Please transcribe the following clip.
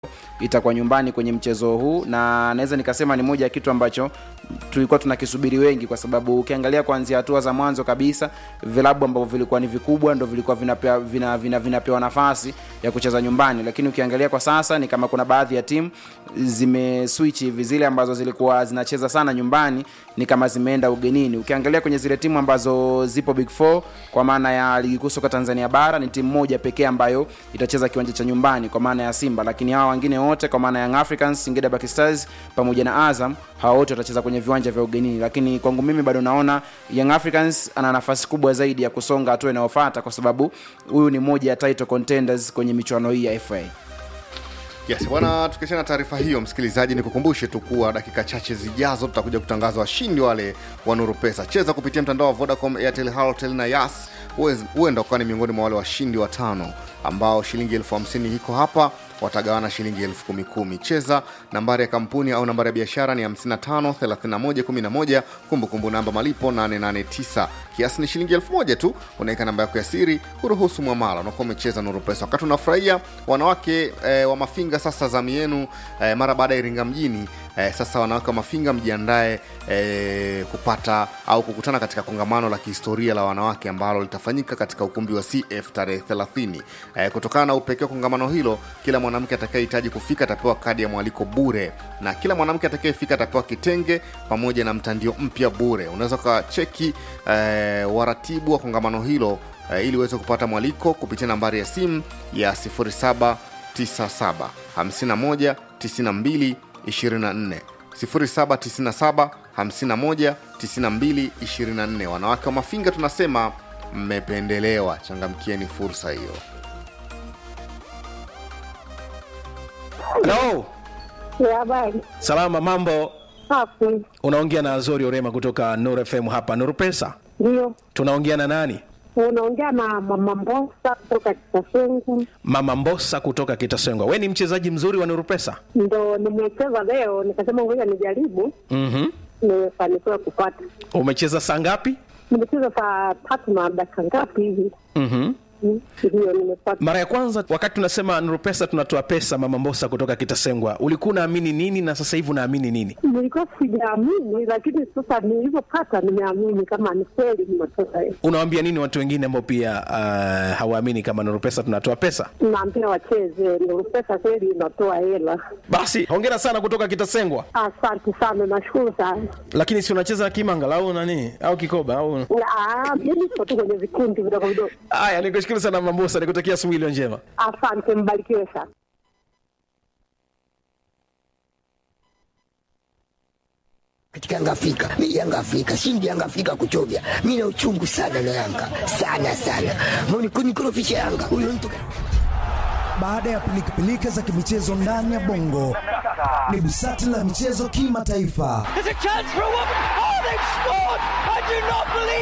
itakuwa nyumbani kwenye mchezo huu, na naweza nikasema ni moja ya kitu ambacho tulikuwa tunakisubiri wengi, kwa sababu ukiangalia kuanzia hatua za mwanzo kabisa vilabu ambavyo vilikuwa ni vikubwa ndo vilikuwa vinapewa vina, vina, vinapewa nafasi ya kucheza nyumbani, lakini ukiangalia kwa sasa ni kama kuna baadhi ya timu zimeswitch hivi, zile ambazo zilikuwa zinacheza sana nyumbani ni kama zimeenda ugenini. Ukiangalia kwenye zile timu ambazo zipo big four kwa maana ya ligi kuu soka Tanzania bara ni timu moja pekee ambayo itacheza kiwanja cha nyumbani kwa maana ya Simba, lakini hawa wengine wote kwa maana ya Young Africans, Singida Black Stars pamoja na Azam, hawa wote watacheza kwenye viwanja vya ugenini. Lakini kwangu mimi bado naona Young Africans ana nafasi kubwa zaidi ya kusonga hatua inayofuata, kwa sababu huyu ni moja ya title contenders kwenye michuano hii ya FA. Yes, bwana, tukiachana na taarifa hiyo, msikilizaji, ni kukumbushe tu kuwa dakika chache zijazo tutakuja kutangaza washindi wale wa Nuru Pesa. Cheza kupitia mtandao wa Vodacom, Airtel, Halotel na Yas, huenda ukawa ni miongoni mwa wale washindi watano ambao shilingi elfu hamsini iko hapa watagawana shilingi elfu kumi kumi. Cheza nambari ya kampuni au nambari ya biashara ni 55 31 11, kumbukumbu namba malipo 889. Kiasi ni shilingi elfu moja tu. Unaweka namba yako ya siri, huruhusu mwamala, unakuwa umecheza Nuru Pesa. Wakati unafurahia wanawake eh, wa Mafinga, sasa zamu yenu eh, mara baada ya Iringa mjini eh, sasa wanawake wa Mafinga mjiandae eh, kupata au kukutana katika kongamano la kihistoria la wanawake ambalo litafanyika katika ukumbi wa CF tarehe 30. Eh, kutokana na upekee wa kongamano hilo, kila mwanamke atakayehitaji kufika atapewa kadi ya mwaliko bure, na kila mwanamke atakayefika atapewa kitenge pamoja na mtandio mpya bure. Unaweza ukacheki eh, waratibu wa kongamano hilo eh, ili uweze kupata mwaliko kupitia nambari ya simu ya 0797 51 92 24 0797 51 92 24. Wanawake wa Mafinga tunasema mmependelewa, changamkieni fursa hiyo. Hello. Ya habari Salama, mambo. hapo Unaongea na Azori Orema kutoka Nuru FM hapa Nuru Pesa. ndio Tunaongea na nani? unaongea na mama Mbosa kutoka Kitasungu, Mama Mbosa kutoka Kitasengwa. We ni mchezaji mzuri wa Nuru Pesa. ndo nimecheza leo, nikasema ngoja nijaribu, Mhm. nimefanikiwa kupata. Umecheza saa ngapi? Nimecheza saa tatu na dakika ngapi hivi, Mhm. Mm, ndio nimepata. Mara ya kwanza wakati tunasema Nuru Pesa tunatoa pesa, Mama Mbosa kutoka Kitasengwa, ulikuwa unaamini nini na sasa hivi unaamini nini? Nilikuwa sijaamini, lakini sasa nilivyopata nimeamini kama ni kweli nimetoka. Unawaambia nini watu wengine ambao pia uh, hawaamini kama Nuru Pesa tunatoa pesa? Naambia wacheze, Nuru Pesa kweli inatoa hela. Basi hongera sana kutoka Kitasengwa. Asante sana, nashukuru sana. Lakini si unacheza kimanga au nani au kikoba au Ah, Mimi siko tu kwenye vikundi vidogo vidogo. Haya, nikushukuru sana Mama Mbosa, nikutakia asubuhi iliyo njema. Asante, mbarikiwe sana. katika Yanga Afrika. Mimi Yanga Afrika, shindi Yanga Afrika kuchovya. Mimi na uchungu sana na Yanga. Sana sana. Mbona kunikorofisha Yanga? Huyo mtu Baada ya pilikapilika za kimichezo ndani ya bongo, ni busati la michezo kimataifa. There's a chance for a woman. Oh, they've scored! I do not believe